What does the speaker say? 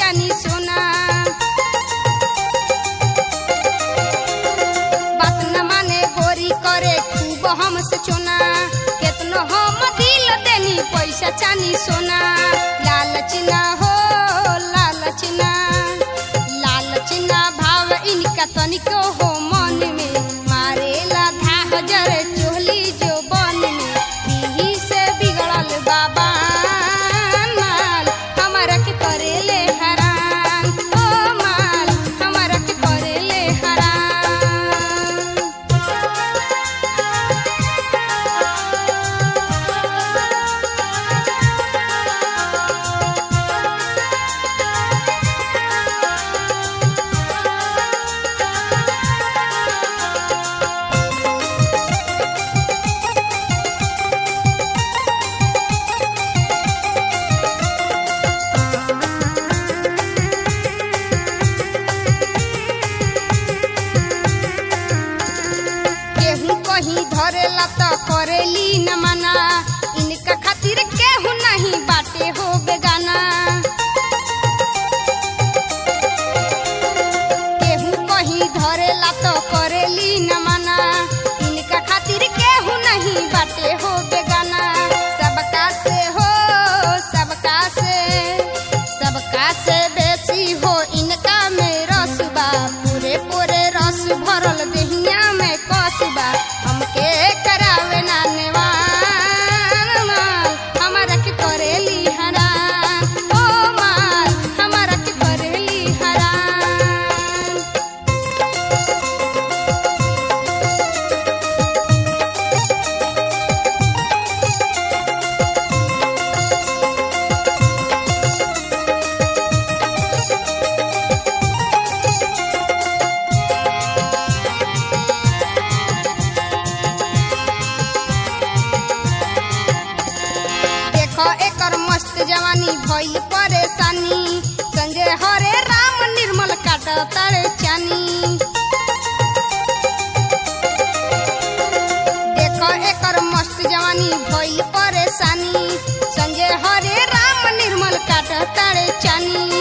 चानी सोना बात न माने गोरी करे खूब हमसे चोना केतनो हम दिल देनी पैसा चानी सोना लालच ना हो लालच ना लालच ना भाव इनका तनिको हो मन में मारेला धाह जरे चोली जो बन में यही से बिगड़ल बाबा माल हमारा के करेले हराम ओ माल हमारा के करेले हराम केहू कहीं धरेला त करेली न मना इनका खातिर केहू नहीं बाटे हो बेगाना केहू कहीं धरेला त करेली न मना इनका खातिर केहू नहीं बाटे हो बेगाना सबका से हो सबका से सबका से बेसी हो इनका में रसबा पूरे पूरे रस भरल देहिया में कसबा हमके करावे ना नेवान माल हमारा के करेली हराम ओ माल हमारा के करेली हराम देखो एकर मस्त जवानी भइल परेशानी संजय हरे राम निर्मल काट तारे चानी देखो एकर मस्त जवानी भइल परेशानी संजय हरे राम निर्मल काट तारे चानी